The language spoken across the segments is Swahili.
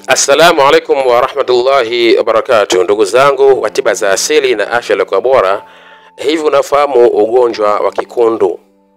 Assalamu alaikum warahmatullahi wabarakatuh, ndugu zangu wa tiba za asili na afya iliyokuwa bora. Hivi unafahamu ugonjwa wa kikundu?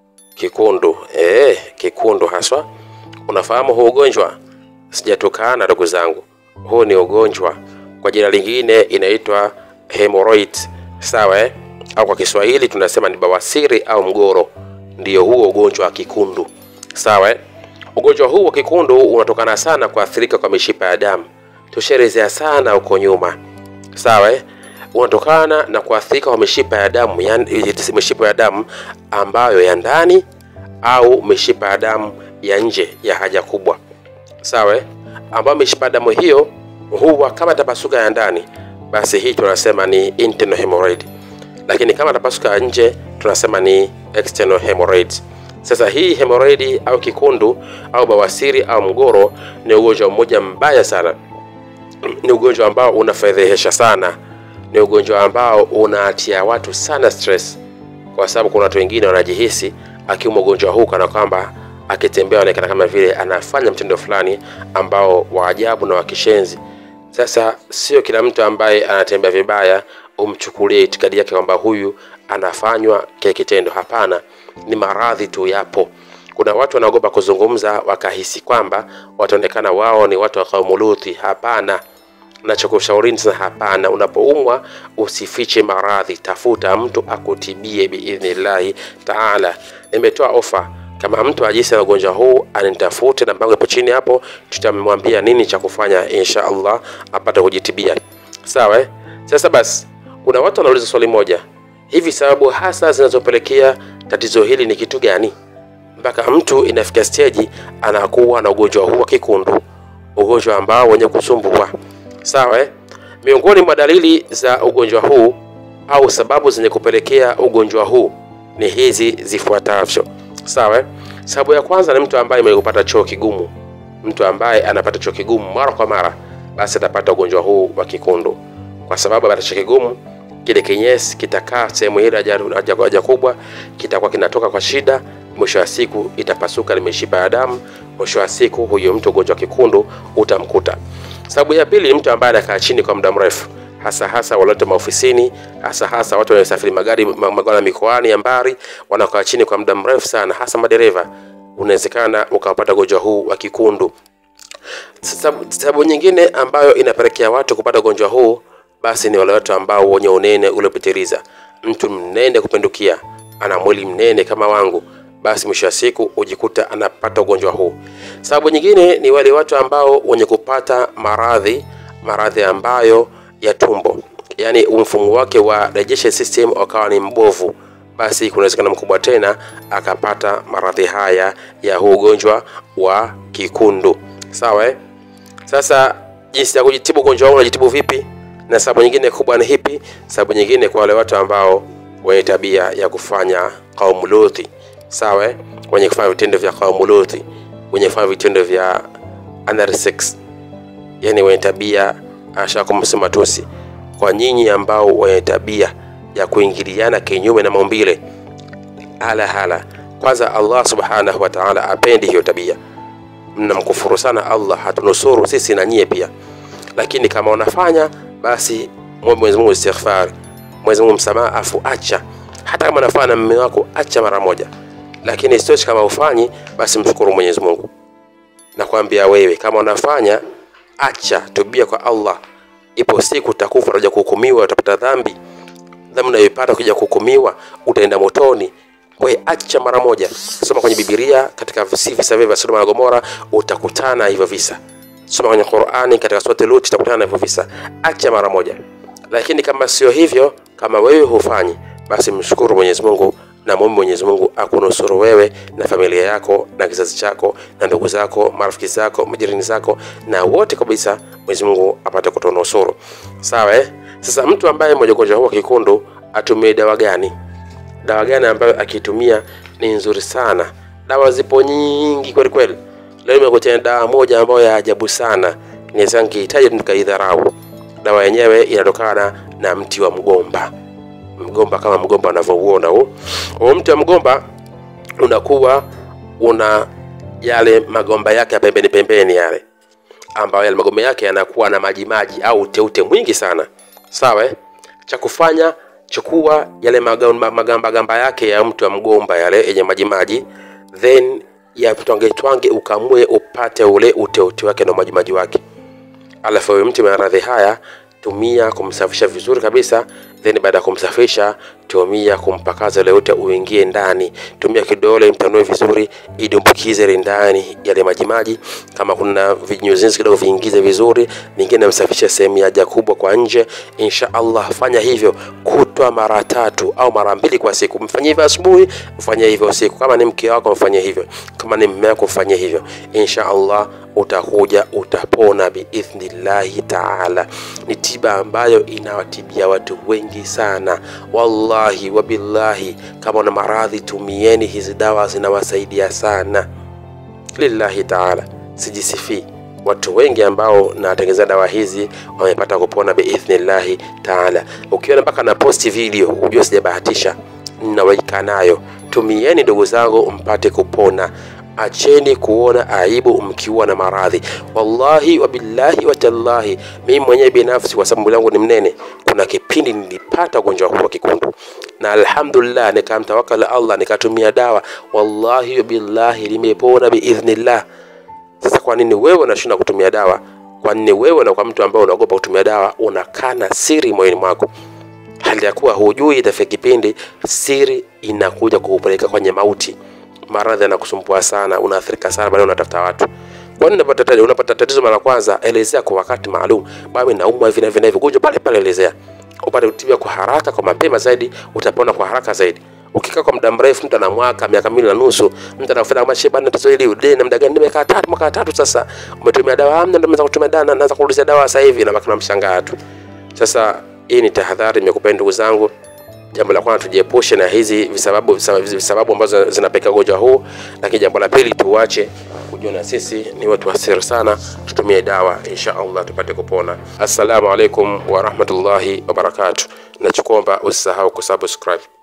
Kikundu eh, kikundu haswa. Unafahamu huu ugonjwa? Sijatukana ndugu zangu, huu ni ugonjwa, kwa jina lingine inaitwa hemorrhoid, sawa eh? Au kwa Kiswahili tunasema ni bawasiri au mgoro, ndiyo huo ugonjwa wa kikundu, sawa eh? Ugonjwa huu wa kikundu unatokana sana kuathirika kwa mishipa ya damu. Tushaelezea sana huko nyuma, sawa eh? Unatokana na kuathirika kwa mishipa ya damu, yani mishipa ya damu ambayo ya ndani au mishipa ya damu ya nje ya haja kubwa, sawa eh? Ambayo mishipa ya damu hiyo huwa kama tapasuka ya ndani, basi hii tunasema ni internal hemorrhoid, lakini kama tapasuka ya nje tunasema ni external hemorrhoid. Sasa hii hemorrhoid au kikundu au bawasiri au mgoro ni ugonjwa mmoja mbaya sana, ni ugonjwa ambao unafedhehesha sana, ni ugonjwa ambao unaatia watu sana stress, kwa sababu kuna watu wengine wanajihisi akiumwa ugonjwa huu kana kwamba akitembea anaonekana kama vile anafanya mtindo fulani ambao wa ajabu na wa kishenzi. Sasa sio kila mtu ambaye anatembea vibaya umchukulie itikadi yake kwamba huyu anafanywa kile kitendo. Hapana, ni maradhi tu yapo. Kuna watu wanaogopa kuzungumza wakahisi kwamba wataonekana wao ni watu wa kaumu Luthi. Hapana, nachokushaurini sana, hapana. Unapoumwa usifiche maradhi, tafuta mtu akutibie biidhnillahi taala. Nimetoa ofa kama mtu ajisi na ugonjwa huu anitafute, namba yangu ipo chini hapo, tutamwambia nini cha kufanya insha Allah apate kujitibia. Sawa eh? Sasa basi, kuna watu wanauliza swali moja, hivi sababu hasa zinazopelekea tatizo hili ni kitu gani mpaka mtu inafikia steji anakuwa na ugonjwa huu wa kikundu, ugonjwa ambao wenye kusumbua? Sawa eh? Miongoni mwa dalili za ugonjwa huu au sababu zenye kupelekea ugonjwa huu ni hizi zifuatavyo. Sawa eh? Sababu ya kwanza ni mtu ambaye mwenye kupata choo kigumu. Mtu ambaye anapata choo kigumu mara kwa mara, basi atapata ugonjwa huu wa kikundu, kwa sababu apata choo kigumu, kile kinyesi kitakaa sehemu ile haja haja kubwa, kitakuwa kinatoka kwa shida, mwisho wa siku itapasuka mishipa ya damu, mwisho wa siku huyo mtu ugonjwa wa kikundu utamkuta. Sababu ya pili ni mtu ambaye anakaa chini kwa muda mrefu hasa hasa waliote maofisini, hasa hasa watu wanaosafiri magari magari mikoani ya mbali, wanakaa chini kwa muda mrefu sana, hasa madereva, unawezekana ukapata ugonjwa huu wa kikundu. Sababu, sababu nyingine ambayo inapelekea watu kupata ugonjwa huu basi ni wale watu ambao wenye unene uliopitiliza. Mtu mnene kupindukia, ana mwili mnene kama wangu, basi mwisho wa siku hujikuta anapata ugonjwa huu. Sababu nyingine ni wale watu ambao wenye kupata maradhi maradhi ambayo ya tumbo, yaani mfumo wake wa digestion system ukawa ni mbovu, basi kuna uwezekano mkubwa tena akapata maradhi haya ya huu ugonjwa wa kikundu. Sawa eh? Sasa jinsi ya kujitibu ugonjwa huu, unajitibu vipi? Na sababu nyingine kubwa ni hipi? Sababu nyingine kwa wale watu ambao wenye tabia ya kufanya kaumu Luthi, sawa eh? wenye kufanya vitendo vya kaumu Luthi, wenye kufanya vitendo vya anal sex, yani wenye tabia ashakumsema tusi kwa nyinyi ambao wenye tabia ya kuingiliana kinyume na maumbile hala hala. Kwanza Allah subhanahu wa ta'ala apendi hiyo tabia, mnamkufuru sana Allah, hatunusuru sisi na nyie pia. Lakini kama unafanya basi mwombe Mwenyezi Mungu istighfar, Mwenyezi Mungu msamaha, afu acha. Hata kama unafanya na mume wako, acha mara moja. Lakini isitoshe, kama ufanyi, basi mshukuru Mwenyezi Mungu. Nakwambia wewe, kama unafanya acha, tubia kwa Allah. Ipo siku utakufa, utakuja kuhukumiwa, utapata dhambi. Dhambi unayoipata ukija kuhukumiwa, utaenda motoni. Kwa hiyo acha mara moja. Soma kwenye Biblia katika visa vya Sodoma na Gomora, utakutana hivyo visa. Soma kwenye Qur'ani katika sura Lut, utakutana na hivyo visa. Acha mara moja. Lakini kama sio hivyo, kama wewe hufanyi, basi mshukuru Mwenyezi Mungu na muombe Mwenyezi Mungu akunusuru wewe na familia yako na kizazi chako na ndugu zako, marafiki zako, majirani zako na wote kabisa, Mwenyezi Mungu apate kutunusuru. Sawa eh? Sasa mtu ambaye mwenye ugonjwa huu wa kikundu atumie dawa gani? Dawa gani ambayo akitumia ni nzuri sana? Dawa zipo nyingi kweli kweli. Leo nimekutia dawa moja ambayo ya ajabu sana, inaweza nikihitaji nikaidharau. Dawa yenyewe inatokana na mti wa mgomba mgomba kama mgomba unavyouona huu. Huu mti wa mgomba unakuwa una yale magomba yake ya pembeni pembeni yale, ambayo yale magome yake yanakuwa na majimaji au uteute mwingi sana sawa eh? cha kufanya chukua yale magamba magamba gamba yake ya mtu wa mgomba yale yenye majimaji then yatwange twange ukamue upate ule uteute wake na majimaji wake alafu huyu mti maradhi haya tumia kumsafisha vizuri kabisa then baada ya kumsafisha tumia kumpakaza ule ute uingie ndani tumia kidole mtanue vizuri idumbukize ile ndani yale majimaji kama kuna vinyuzinzi kidogo viingize vizuri vingine msafishe sehemu ya haja kubwa kwa nje insha allah fanya hivyo kutwa mara tatu au mara mbili kwa siku mfanyie hivyo asubuhi mfanyie hivyo usiku kama ni mke wako mfanyie hivyo kama ni mme wako mfanyie hivyo insha allah utakuja utapona biidhnillahi taala ni tiba ambayo inawatibia watu wengi sana wallahi wabillahi kama una maradhi tumieni hizi dawa zinawasaidia sana lillahi taala sijisifii watu wengi ambao natengeza dawa hizi wamepata kupona biidhnillahi taala ukiona mpaka na posti video hujua sijabahatisha naweka nayo tumieni ndugu zangu mpate kupona acheni kuona aibu mkiwa na maradhi wallahi wabillahi watallahi mimi mwenyewe binafsi kwa sababu mwili wangu ni mnene kuna kipindi nilipata ugonjwa huu wa kikundu na alhamdulillah nikamtawakala allah nikatumia dawa wallahi wabillahi limepona biidhnillah sasa kwa nini wewe unashinda kutumia dawa kwa nini wewe na kwa mtu ambaye unaogopa kutumia dawa unakana siri moyoni mwako hali ya kuwa hujui itafika kipindi siri inakuja kukupeleka kwenye mauti maradhi yanakusumbua sana unaathirika sana baadaye unatafuta watu kwa nini unapata tatizo unapata tatizo mara kwanza elezea kwa wakati maalum baba naumwa hivi na hivi na hivi gonjwa pale pale elezea upate kutibiwa kwa haraka kwa mapema zaidi utapona kwa haraka zaidi ukikaa kwa muda mrefu mtu ana mwaka miaka miwili na nusu mtu anafanya kama shehe bana tatizo hili udeni na muda gani nimekaa tatu mwaka tatu sasa umetumia dawa amna ndio kutumia dawa na naanza kuulizia dawa sasa hivi na baki na mshangaa tu sasa hii ni tahadhari nimekupa ndugu zangu jambo la kwanza tujiepushe na hizi visababu, visababu, visababu ambazo zinapelekea ugonjwa huu lakini jambo la pili tuache kujiona sisi ni watu wasiri sana tutumie dawa insha allah tupate kupona assalamu alaikum warahmatullahi wabarakatu nachokuomba usisahau kusubscribe